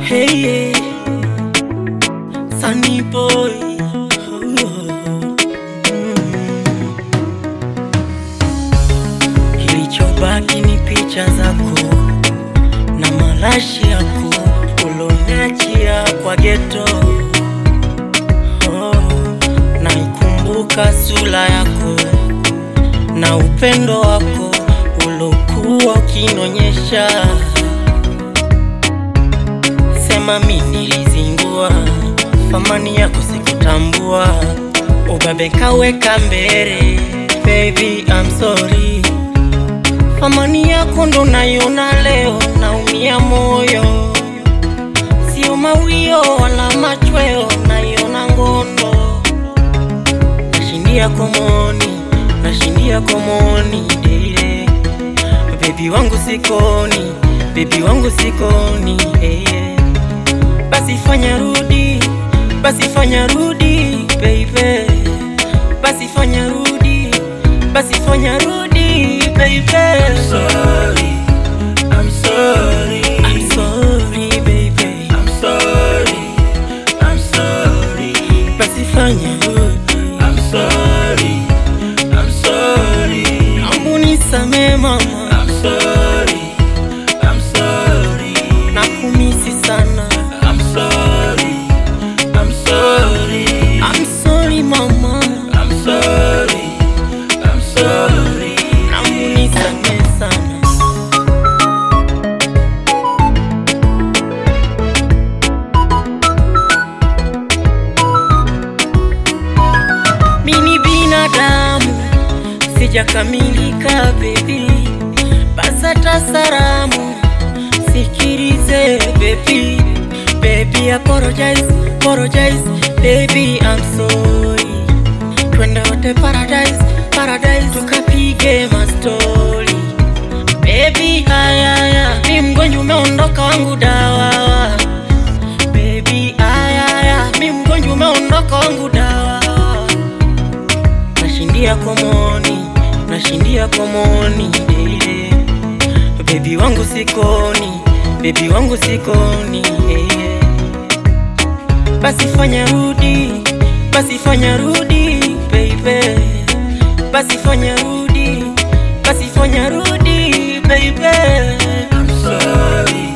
Hey, yeah. Sunny boy. Kilichobaki ni picha zako na marashi yako uloniachia kwa geto. Oh, naikumbuka sura yako na upendo wako ulokuwa ukinionyesha. Sema mi nilizingua, thamani yako sikutambua, ubabe kaweka mbele. Baby I'm sorry, thamani yako ndo naiona leo, naumia moyo, sio mawio wala machweo, naiona ngondo, nashindia komoni, nashindia komoni deile Baby wangu sikoni, baby wangu sikoni hey, yeah. Basi fanya rudi, basi fanya rudi baby, basi fanya rudi, basi fanya rudi baby. I'm sorry, I'm sorry, I'm sorry baby, I'm sorry, I'm sorry, basi fanya rudi, I'm sorry, I'm sorry, Naomba unisamehe mama, I'm sorry, I'm sorry, nakumisi sana, I'm sorry, I'm sorry, I'm sorry mama, I'm sorry, I'm sorry. naomba unisamehe sana. Mini binadamu sijakamilika baby, basata salamu sikilize baby, baby apologize, apologize baby I'm sorry, twende wote paradise, paradise tukapige mastori baby, haya haya, mi mgonjwa umeondoka wangu dawa baby, haya haya, mi mgonjwa umeondoka wangu dawa nashindia komoni, nashindia komoni yeah. Bebi wangu sikoni, bebi wangu sikoni yeah. Basi fanya rudi, basi fanya rudi baby, basi fanya rudi, basi fanya rudi baby. I'm sorry,